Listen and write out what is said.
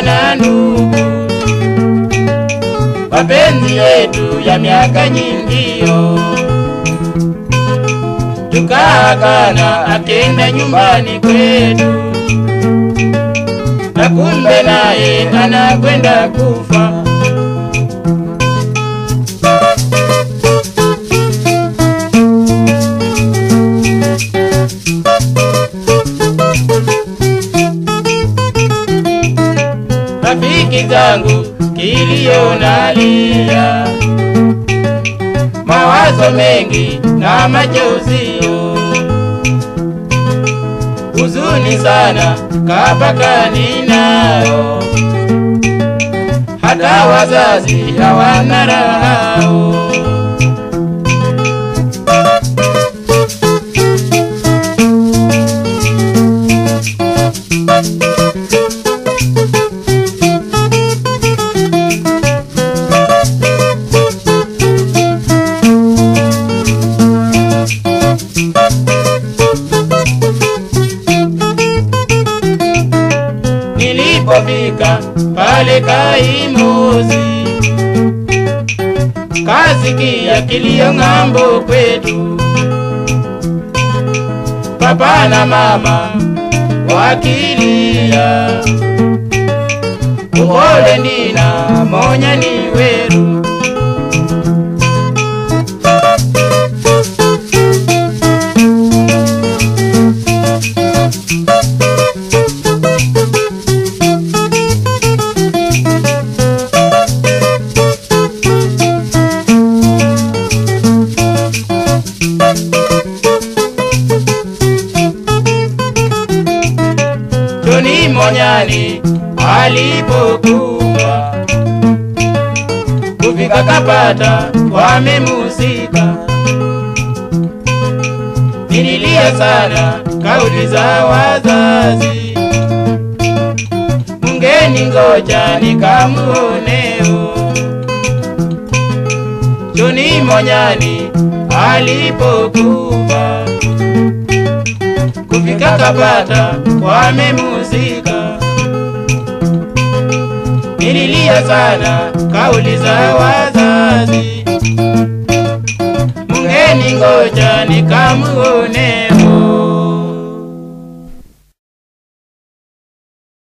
na ndugu, mapenzi yetu ya miaka nyingio, tukaagana akenda nyumbani kwetu, na kumbe naye anakwenda kufa. rafiki zangu kilio nalia, mawazo mengi na machozi, huzuni sana kapakani nayo, hata wazazi hawana raha. Nilipofika pale Kaimozi, kasikia kilio ng'ambo kwetu, papa na mama wakilia, upole nina monya ni weru Joni Monyani alipokuwa kufika kapata wamemusika, nililia sana kauli za wazazi, mungeni ngoja nikamuoneo. Joni Monyani alipokufa kufika kapata wamemusika, nililia sana kauli za wazazi, mungeni ngoja nikamuone.